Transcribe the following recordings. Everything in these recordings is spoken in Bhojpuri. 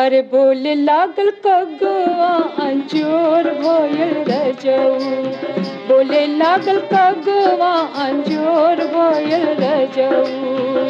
अरे बोले लागल कगवा अंजोर भयल रजऊ बोले लागल कगवा अंजोर भयल रजऊ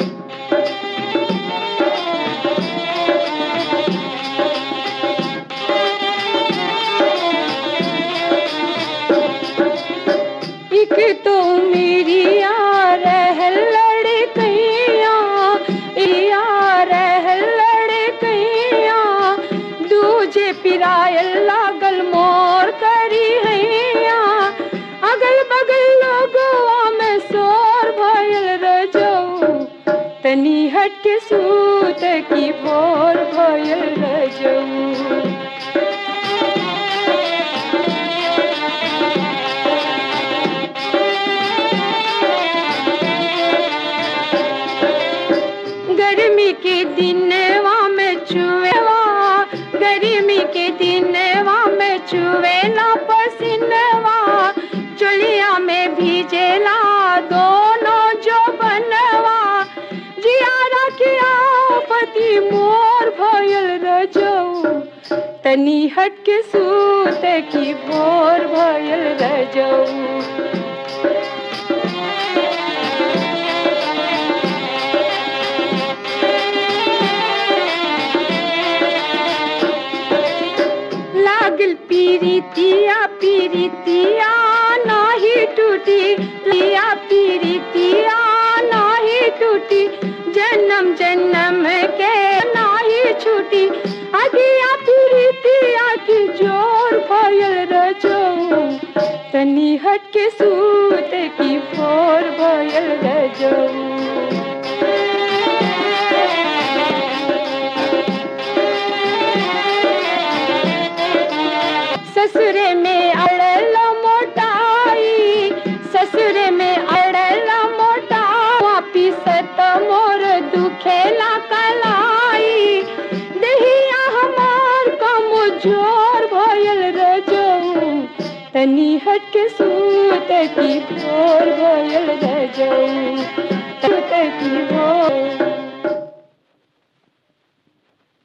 एक तो मेरी यार है लड़कैया यार है लड़कैया दूजे पिरायल लागल मोर करी हैया अगल बगल लोगवा में शोर भयल रजऊ तनी हट के सूत की भोर भयल रजऊ गर्मी के दिनवा में चुएवा गर्मी के दिनवा में चुएला पसीनवा चुलिया में भीजेला दोनों जो बनवा जियारा किया पति मोर भयल रजऊ तनी हट के सूत की भोर भयल रजऊ लागल पीरितिया पीरितिया नाही टूटी लिया पीरितिया नाही टूटी जन्म जन्म के नाही छूटी अगिया पीरितिया की जोर भयल रजऊ तनी हट के सूत की भोर भयल रजऊ ससुरे में अड़ल मोटाई ससुरे में अड़ल मोटा वापिस त मोर दुखेला कलाई दहिया हमार कम जोर भयल रजऊ तनी हट के सूत की भोर भयल रजऊ सूत की भोर